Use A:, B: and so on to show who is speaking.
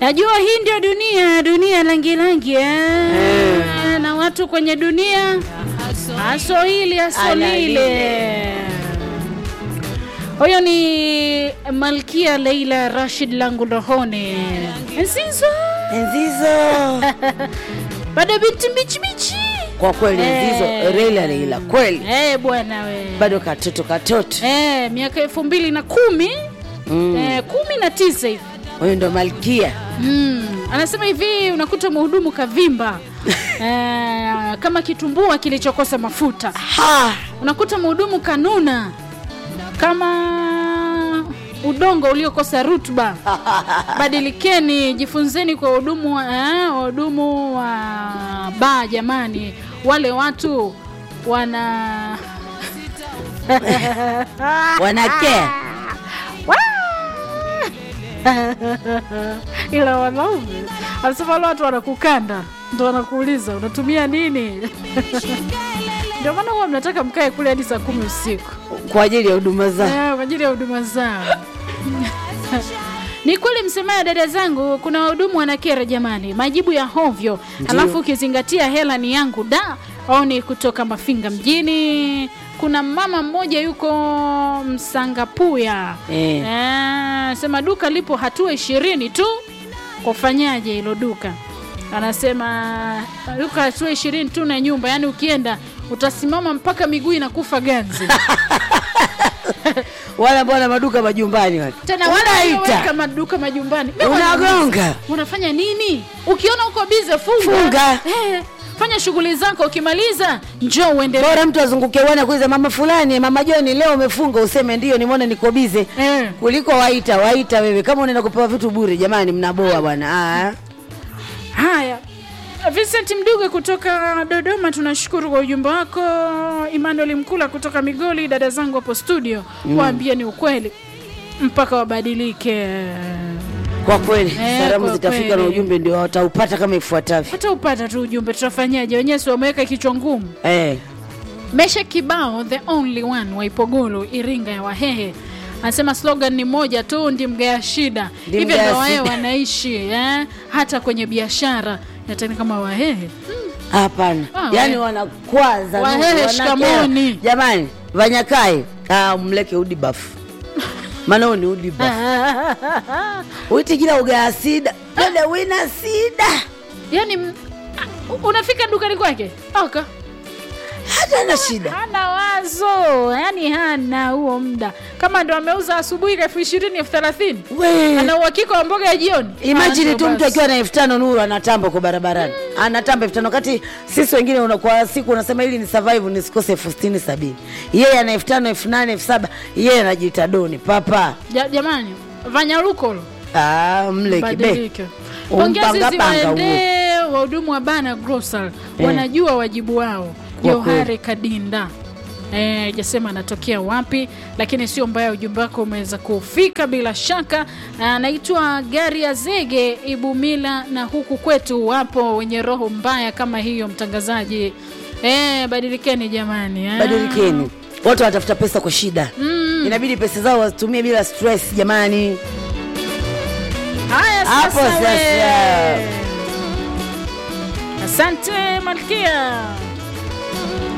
A: Najua hii ndio dunia, dunia langi langi eh. na watu kwenye dunia aso hili aso
B: Ana
A: lile. Huyo ni Malkia Leila Rashid langu rohoni Nzizo
B: Nzizo
A: bado binti mbichi bichi
B: kwa kweli,
A: Eh.
B: Nzizo Leila Leila kweli,
A: eh, bwana we
B: bado katoto katoto.
A: eh, miaka elfu mbili na kumi
B: Mm.
A: eh, kumi na tisa hivi
B: Huyu ndo malkia
A: Mm, anasema hivi unakuta mhudumu kavimba eh, kama kitumbua kilichokosa mafuta.
B: ha.
A: Unakuta mhudumu kanuna kama udongo uliokosa rutuba. Badilikeni, jifunzeni kwa wahudumu wa eh, wahudumu wa baa jamani, wale watu wana
B: wanakea
A: ila wanaume anasema wale watu wanakukanda ndo wanakuuliza unatumia nini ndio maana huwa mnataka mkae kule hadi saa kumi usiku
B: kwa ajili ya huduma zao.
A: Eh, kwa ajili ya huduma zao ni kweli msemayo dada zangu kuna wahudumu wanakera jamani majibu ya hovyo alafu ukizingatia hela ni yangu da au ni kutoka mafinga mjini kuna mama mmoja yuko msangapuya
B: Eh.
A: Eh, sema duka lipo hatua ishirini tu kufanyaje hilo duka anasema duka hatua ishirini tu na nyumba yaani ukienda utasimama mpaka miguu inakufa ganzi
B: Wale ambao wana maduka majumbani wale
A: tena wale
B: Unaita.
A: walioweka maduka majumbani Mimi
B: unagonga
A: wanauliza, unafanya nini ukiona uko bize funga,
B: Funga.
A: Eh, fanya shughuli zako ukimaliza njoo uendelee
B: bora mtu azunguke uone kuiza mama fulani, mama Joni, leo umefunga, useme ndio, nimeona niko bize
A: Eh.
B: kuliko waita waita wewe. Kama unaenda kupewa vitu bure, jamani, mnaboa bwana. Ah,
A: haya Vincent Mduge kutoka Dodoma, tunashukuru kwa ujumbe wako. Emmanuel Mkula kutoka Migoli, dada zangu hapo studio, waambie ni ukweli mpaka wabadilike.
B: kwa kweli
A: Eh,
B: salamu
A: kwa
B: zitafika na
A: kweli.
B: ujumbe ndio wataupata kama ifuatavyo.
A: Hata upata tu ujumbe, tutafanyaje? Wenyewe si wameweka kichwa ngumu.
B: Eh,
A: Mesha Kibao, the only one wa Ipogolo, Iringa ya Wahehe anasema slogan ni moja tu, ndi mgaya shida.
B: Ndi
A: Hivyo
B: mgaya
A: ndo wahehe
B: shida.
A: wanaishi eh? hata kwenye biashara natani kama Wahehe
B: hapana,
A: Ah,
B: yaani
A: we.
B: wanakwaza
A: Wahehe,
B: nuru, wanakera.
A: shikamoni.
B: Jamani, Vanyakai ah, mleke udibafu maana huyu ni udibafu uiti kila ugaya sida dada wina sida
A: yani m- ah, unafika dukani kwake oka
B: hata na shida
A: hana wazo yani hana huo muda kama ndo ameuza asubuhi elfu ishirini elfu thelathini
B: we
A: ana uhakika wa mboga ya jioni
B: imajini
A: Ah,
B: tu
A: ndo
B: mtu
A: basi.
B: akiwa na elfu tano nuru anatamba kwa barabarani anatamba elfu tano kati sisi wengine una, kwa siku unasema ili ni survive nisikose elfu sitini sabini yeye ana elfu tano elfu nane elfu saba yeye anajiita doni papa
A: Ja- jamani vanyarukolo
B: ah, mle kibe
A: badilike pongezi
B: Umpangapanga
A: ziwaendee wahudumu wa bana grosal
B: Eh.
A: wanajua wajibu wao
B: Kwa
A: johari kadinda Eh, jasema anatokea wapi lakini sio mbaya ujumbe wako umeweza kufika bila shaka anaitwa gari ya zege ibumila na huku kwetu wapo wenye roho mbaya kama hiyo mtangazaji eh, badilikeni jamani eh.
B: badilikeni watu wanatafuta pesa kwa shida mm. inabidi pesa zao wazitumie bila stress jamani
A: haya
B: Hapo
A: sasa we.
B: sasa.
A: asante malkia